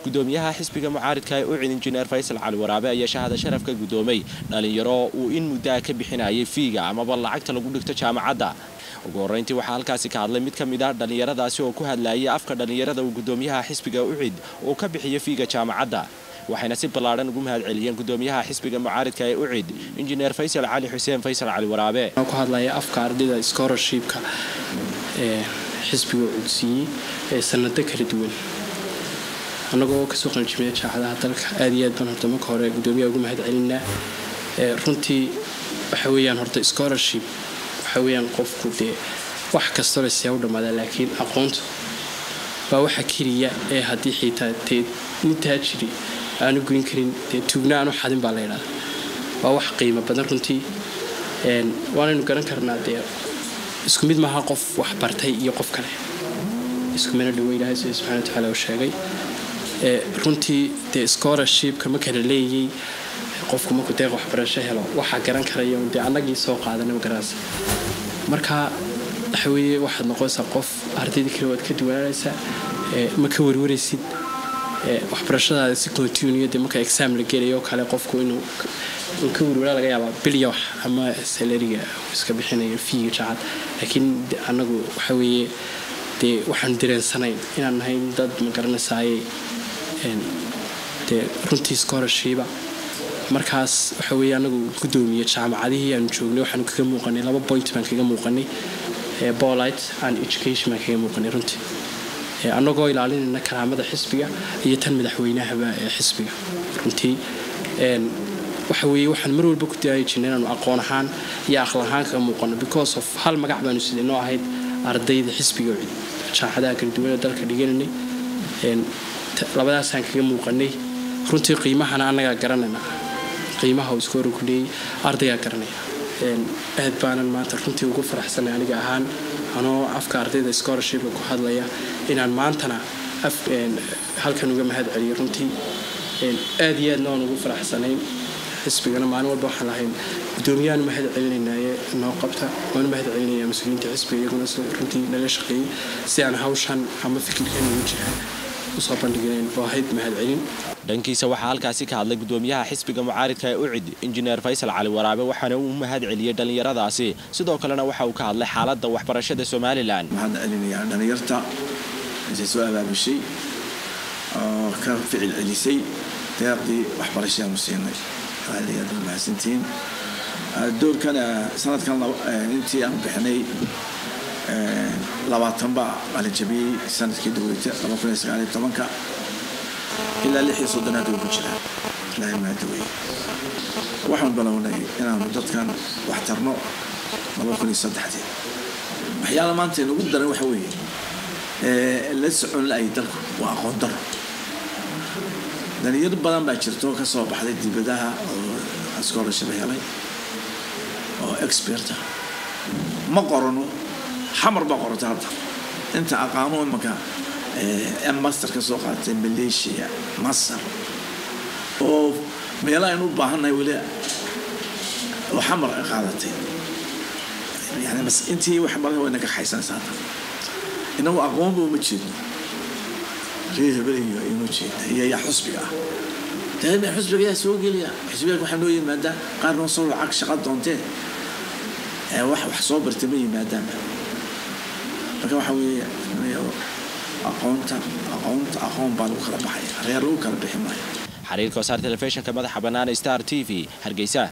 gudoomiyaha xisbiga mucaaridka ee ucid injineer faysal cali waraabe ayaa shahada sharaf ka gudoomay dhalinyaro uu in muddaa ka bixinayay fiiga amaba lacagta lagu dhigto jaamacadda ugu horreyntii waxaa halkaasi ka hadlay mid ka mid ah dhallinyaradaasi oo ku hadlayay afka dhallinyarada uu gudoomiyaha xisbiga ucid uu ka bixiyo fiiga jaamacadda waxayna si ballaadhan ugu mahad celiyeen gudoomiyaha xisbiga mucaaridka ee ucid injineer faysal cali xuseen faysal cali waraabe ku hadlaya afka ardayda scholarshipka ee xisbiga cudsiiyey ee sanado kala duwan annagoo kasoo qalinjimiya jaacadaha dalka aad iyo aad baan horta marka hore gudoomiyaha ugu mahad celinaa runtii waxa weeyaan horta scholarship waxa weeyaan qofku dee wax kastaba see u dhammaadaa laakiin aqoontu waa waxa keliya ee haddii xiitaa dee nintaa jiri aanu goyn karin dee tuugna aanu xadin baa la ydhahda waa wax qiimo badan runtii waanaynu garan karnaa dee isku mid maaha qof wax bartay iyo qof kale iskumana dhawo ilaahay sida subxana watacaala uu sheegay runtii dee scholarshipka ma kala leeyay qofku markuu deeq waxbarasho helo waxaa garan karaya dee annagii soo qaadanay garanaysa marka waxa weeye waxaad noqonaysaa qof ardayda kale waad ka duwanaanaysaa ma ka warwaraysid waxbarashadaada si continue dee marka exam la gelayo kale qofku inuu ka warwaraa laga yaabaa bilya wax ama salariga iska bixinayo fiiga jacad laakiin annagu waxa weeye dee waxaan dareensanayn inaan nahay dad ma garanaysaay dee runtii scholarship markaas waxa weeye anagu gudoomiye jaamacadihii aanu joognay waxaanu kaga muuqanay laba point baan kaga muuqanay bolite and education baan kaga muuqanay runtii annagoo ilaalinayna karaamada xisbiga iyo tan madaxweynahaba ee xisbiga runtii waxa weeye waxaan mar walba ku daayi jirnay inaanu aqoon ahaan iyo aqal ahaan kaga muuqano because of hal magac baanu sidee noo ahayd ardayda xisbiga jaamacadaha kala duwan ee dalka dhigananay labadaasaan kaga muuqanay runtii qiimahana annagaa garanayna qiimaha uu iskoora ku leeyay ardaygaa garanaya aad baanan maanta runtii ugu faraxsanay aniga ahaan anoo afka ardayda scholarshipka ku hadlaya inaan maantana halkan uga mahad celiyo runtii aad iyo aadna waan ugu faraxsanayn xisbigana maalin walba waxaan lahayn gudoomiyahan mahad celinaynaye noo qabta waana mahad celinaya mas-uuliyiinta xisbiga iyaguna runtii naga shaqeeyey si aan hawshan ama fikirkan ugu jira usoo bandhiginayn oo ahayd mahad celin dhankiisa waxaa halkaasi ka hadlay gudoomiyaha xisbiga mucaaridka ee ucid injineer faysal cali waraabe waxaana uu mahad celiyey dhallinyaradaasi sidoo kalena waxa uu ka hadlay xaaladda waxbarashada somalilan waxaan celinayaa dhallinyarta intay soo abaabushay oo ka ficil celisay deeqdii waxbarashaanu siinay aad aad u mahadsantihiin doorkana sanadkan intii aan bixinay labaatan baa qalinjabiyey sanadkii daweyta laba kun iyo sagaal iyo tobanka ilaa lix iyo soddonaad uu ku jiraa ilaahay mahadaweye waxaan balownay inaanu dadkan wax tarno laba kun iyo saddexdii waxyaala maanta inugu daran waxa weeye la socon la-ay dalku waa aqoon daro dhalinyaro badan baa jirto ka soo baxday dibadaha oo scholarship helay oo experta ma qorano xamar baa qorata hadda inta aqaano imanka master ka soo qaadatay malaysia masar oo meelaha aynu u baahannahay weli oo xamar ay qaadatay yani intii wax badan way naga xaysanaysa hadda inagu aqoonba uma jeedno reer hebel iyo aynu jeedna iyo yaa xusbiga ah daaima xusbiga yaa soo gelaya xusbiga waxaa noo yimaadaa qaar noo soo lacag shaqa doontee wax wax soo bartay ma yimaadaanba marka waxa weeye aqoonta aqoonta aqoon baa lagu kala baxaya reer lagu kala bixi maayo xiriirka wasaar telefishinka madaxa bannaan star t v hargeysa